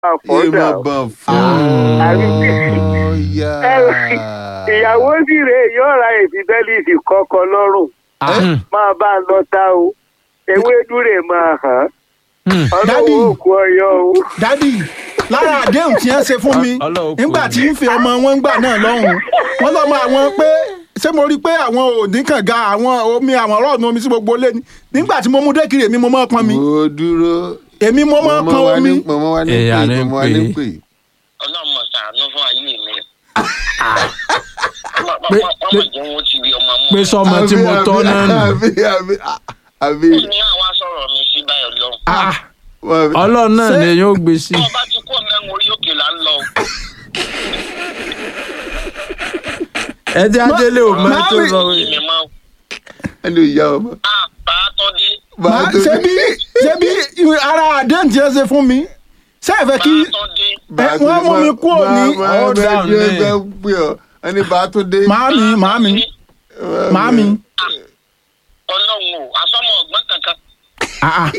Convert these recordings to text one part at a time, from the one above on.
àfọ́dà ìmọ̀ bọ̀ Àbí- fọ́ọ̀yà. ìyàwó sì rè yóò ra ìfibẹ́lìsì kọ́kọ́ lọ́rùn máa bá a lọ ta o ewédú rè máa hàn Dádì. ọlọ́wọ́ òkú ọyọ o. dádì lára àdéhùn tí wọ́n ṣe fún mi Ọlọ́run kò nígbà ní. tí ń fi ọmọ wọn gbà náà lọ́hùn wọ́n lọ́mọ àwọn pé ṣé mo rí i pé àwọn òní kànga àwọn omi àwọn ọlọ́ọ̀nù omi sí gbogbo lé ní nígbà tí mo mú dékìrì èmi mo máa pọn mi mo dúró. èmi mo máa pọn wa omi ní mọ̀mọ́ wa ní Ẹ̀yà pè ní mọ̀mọ́ wa ní pè. pè. ọlọ́mọ ṣàánú fún ayé mi. Pé- ọmọ jẹun ó ti rí ọmọ mú. pé sọmọ tí mo tọ́ náà nù àbí àbí àbí. ó ní àwọn asọ̀rọ̀ mi sí báyọ̀ lọ. àbí. ọlọ́run náà Ṣé- ni yóò gbé sí. tó o bá ti kó mẹ́rin orí òkè là ń lọ. ẹ jẹ́ adélé ò máa tó Mami- sọ èmi máa ẹni ò yá ọmọ. a bá a tọ́ dé. Màá- ṣé bí ṣé bí ara àdéhùn tí wọ́n ṣe fún mi ṣé ẹ fẹ́ bá kí a tọ́ dé. ẹ, wọ́n mú mi kúrò ní- Hold down ní. ní. ẹgbẹ́ pé ọ ẹni bá tó dé. màámi màámi màámi ọlọ́run o asọ́mọ ọ̀gbọ́n kankan. ah, ah.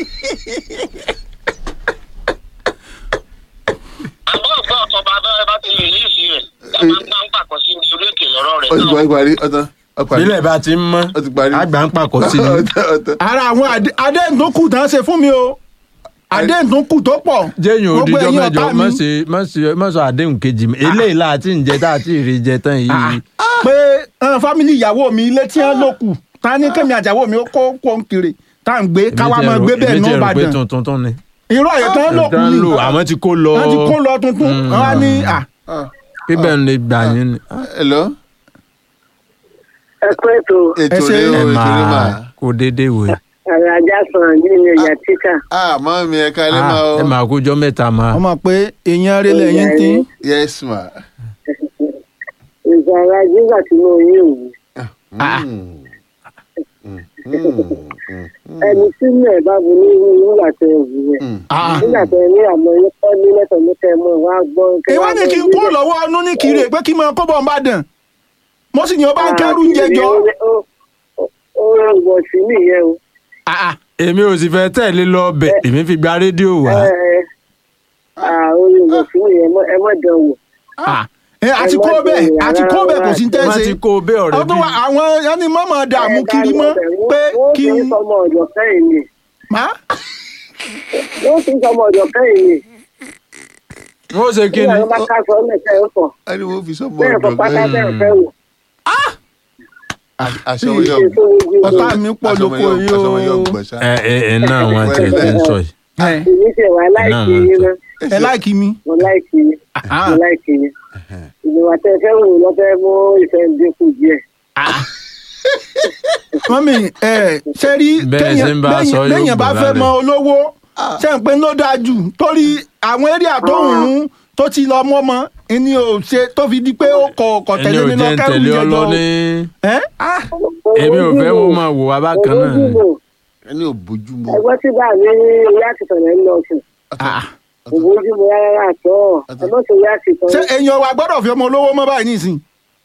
àbọ̀ ọ̀gbọ́n ọ̀tọ̀ bá bẹ́ẹ̀ bá ti rìlíìsì rẹ̀ ẹ máa ń gbá ń pàkọ́ sí ní orí òkè lọ́rọ̀ rẹ̀ ó ti náà. parí parí ọtán ọparí. bílẹ̀ bá ti ń mọ́ ó ti parí. àgbà ń pàkọ́ sí ni. ọtán ọtán. ara àwọn àdé- àdéhùn tó kù tán ṣe fún mi o àdéhùn tó kù tó pọ̀ jẹ́yìn Gbogbo òdìjọ́ ẹ̀yin mẹ́jọ ọ̀tá mi. má ṣe má ṣe má sọ àdéhùn kejì mi eléyìí láti ń jẹ tá a ti rí jẹ tán yìí. pé eh, fámìlì ìyàwó mi ilé tí wọ́n lò kù ta ní kémi àjàwó mi ó kó kó ń kiri tá à ń gbé káwá máa gbé bẹ́ẹ̀ ní èmi ti rò pé Ìbàdàn tuntun tún ni. irú àyè tán lò kù tán ni lò àwọn ti kó lọ wọ́n ti kó lọ tuntun wọ́n á ní à bíbẹ̀ ń lè gbà yín ni. hello. ẹ pé ètò ètò ṣe- rẹ o ẹ ètò rẹ mà. máa kó déédéé wò yìí. àrà ajá sàn nínú ẹ̀yà títà. ah mọ́ mi ẹ kálẹ́ Ah, máa o. ẹ máa kójọ́ mẹ́ta máa. wọ́n mọ̀ pé èèyàn rẹ̀ lẹ́yìn tí yes ma. ìgbà ara nígbà tí mo yí òun Mm. Mm. Mm. Mm. ẹni tí mi ẹ̀ bá bu ní nígbà tẹ ẹ̀wù rẹ̀ Mm. nígbà tẹ ní àmọ́ yín kọ́ ní lẹ́tọ̀ ní kẹ́ mọ́ wá gbọ́. kẹ́ ìwọ wá ni kí n gbọ́ kó lọ́wọ́ ọnú ní kiri pé kí n máa kó bọ̀ ń bá dàn mo sì ní ọba ń kẹ́rù ń jẹjọ́ ó rán wọ̀ sí nìyẹn o. èmi ò sì fẹ́ tẹ̀lé lọ bẹ̀ èmi fi gba rédíò wá. ẹ ẹ ó rán wọ̀ sí nìyẹn ẹ mọ̀ dán wò. àti kó bẹ́ẹ̀ àti kó bẹ́ẹ̀ kò sí wọ́n tẹ́sí ti kó o bẹ́ẹ̀ ọ̀rẹ́ ọdún bí. wa àwọn ẹni mọ́mọ́ dààmú kiri mọ́ pé kí wọ́n n fi sọmọ ọ̀dọ̀ kẹ́yìn ni má wọ́n fi sọmọ ọ̀dọ̀ kẹ́yìn ni wọ́n ṣe kí bí ni. àwọn bá ká sọ mẹ́tẹ́ ẹ̀ fọ̀ ẹni wo fi sọ́mọ bẹ́ẹ̀ fọ ọ̀dọ̀ pátá gan-an. bẹ́ẹ̀ fẹ́ wò. aṣọ wọn yóò Èso ojú ọ̀tá ọ̀dọ̀ mi pọ̀ aṣọ wọn lóko yóò- yìí aṣọ wọn yóò o gbọ̀n ṣá. ẹ ẹ ẹ náà wọn tẹ ẹ ń sọ yìí. èmi ṣe wà láìkí Náà, yín náà. náà ẹ láìkí mi mo láìkí yín Ah. mo láìkí yín ìgbìmọ̀ tẹ fẹ́ wò lọ́fẹ́ mú ìfẹ́ dínkù díẹ̀. mọ́mí ẹ ṣe rí Bẹ́ẹ̀ ṣe ń bá a sọ yóò lẹ́yìn bá gbọ́ fẹ́ lálẹ́. mọ olówó ṣe ń pé ló dáa jù torí àwọn area tó ń rún tó ti lọ mọ́ mọ́ ẹni ò ṣe tó fi di pé ó kọ̀ ọ̀kọ̀ ẹni tẹ̀lé ò mi lọ jẹ́ ń kẹ́rù tẹ̀lé ọ jẹjọ lọ ní. ẹ́ èmi ò fẹ́ wọ́n máa wò wá bákan náà ni. ẹni ò bójú mu. ẹgbẹ́ tí bá mi ní ìyá àtìkàn rẹ̀ ń lọ sùn òbójúmu rárá àtọ́ ẹ mọ̀ sí ìyá àtìkàn ṣé èèyàn wa gbọ́dọ̀ fi ọmọ olówó mọ́ báyìí nísìn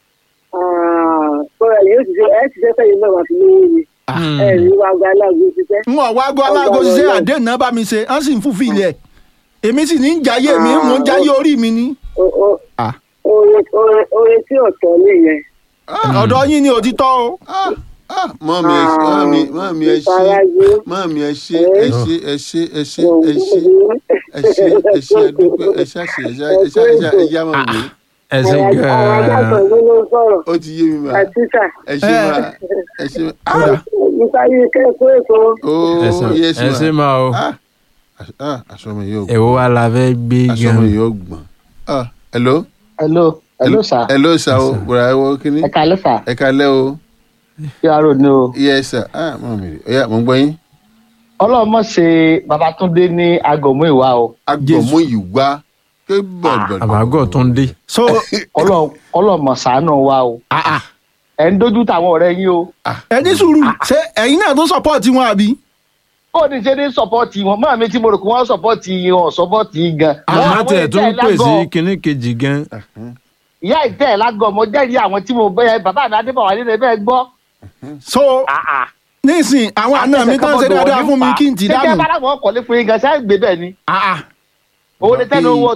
kọ́ra yóò ti ṣe ẹ ti ṣe fẹ́yìn náà wà fi lówó ni Hmm. ẹ ní wàá gba aláàgbé ṣiṣẹ́. n ò wá gbọ́ aláàgọ́ ṣiṣẹ́ àdéhùn náà bá mi ṣe wọ́n sì ń fún fìlẹ̀ èmi sì ní ń jayé mi mò ń jayé orí mi ní O- o- Ah. oore oore- oore tí ọ̀tọ̀ nìyẹn. ọ̀dọ̀ yín ni òtítọ́ o mọ́mí ẹ ṣe mọ́mí mọ́mí ẹ ṣe ìfarajì mọ́mí ẹ ṣe ẹ ṣe ẹ ṣe ẹ ṣe ẹ ṣe ẹ ṣe ẹ ṣe ẹ dúpẹ́ ẹ ṣe àṣẹ ẹ ṣe ẹ ṣe ẹ ṣe ẹ yá mọ́mí. ẹ ṣe àwọn ajákan gan-an. ló ló ń sọ̀rọ̀ ó ti yé mi ma àtìsà ẹ ṣe ma ẹ ṣe ma ah níparí kẹ́kọ̀ọ́ èkó oh ẹ ṣe- yes ẹ ṣe ma máa o. ah ah aṣọ mi yóò gbọ́n èwo wa la fẹ́ gbé aṣọ mi gan. yóò gbọ́n ah hello hello hello sir hello sir o bùrọ̀ ẹ wọ kíní ẹ kalẹ sir ẹ kalẹ́ o kí wàá rò ní o yes sir ah mọ́mí rẹ̀ ọ̀yà mo ń gbọ́ yín ọlọmọ ṣe babatunde ní agọmọ ìwà o agbọ̀mú yìí wá ké bọ̀dọ̀ àbágọ̀ tó ń dé. so Ọlọ- ọlọmọ ṣàánú wa o ẹ ń dojú táwọn ọ̀rẹ́ yín o ẹ ní sùúrù ṣé ẹ̀yin náà tó sọ́pọ́ọ̀tì wọn àbí ó ní ṣe ní sọpọ́ọ̀tì wọn máa mi tí mo rò pé wọ́n sọpọ́ọ̀tì wọn sọpọ́ọ̀tì yín gan. àmọ́ Àwọn tẹ̀ tó ń ìtẹ́ pè sí lágọ̀ọ́- kinní kejì gan. ìyá ìtẹ́ ẹ̀ lágọ̀ mo jẹ́rìí àwọn tí mo bẹ́ẹ̀ bàbá mi adébọ̀wá nílẹ̀ bẹ́ẹ̀ gbọ́. so nísìn àwọn àna mi tán ṣe dáadáa fún mi kí n ti ṣé kí ẹ dànù bá láwọn ọkọ̀ lé fún yín gan ṣáà gbé bẹ́ẹ̀ ni. Ah, ah. owó ní tẹ́nu owó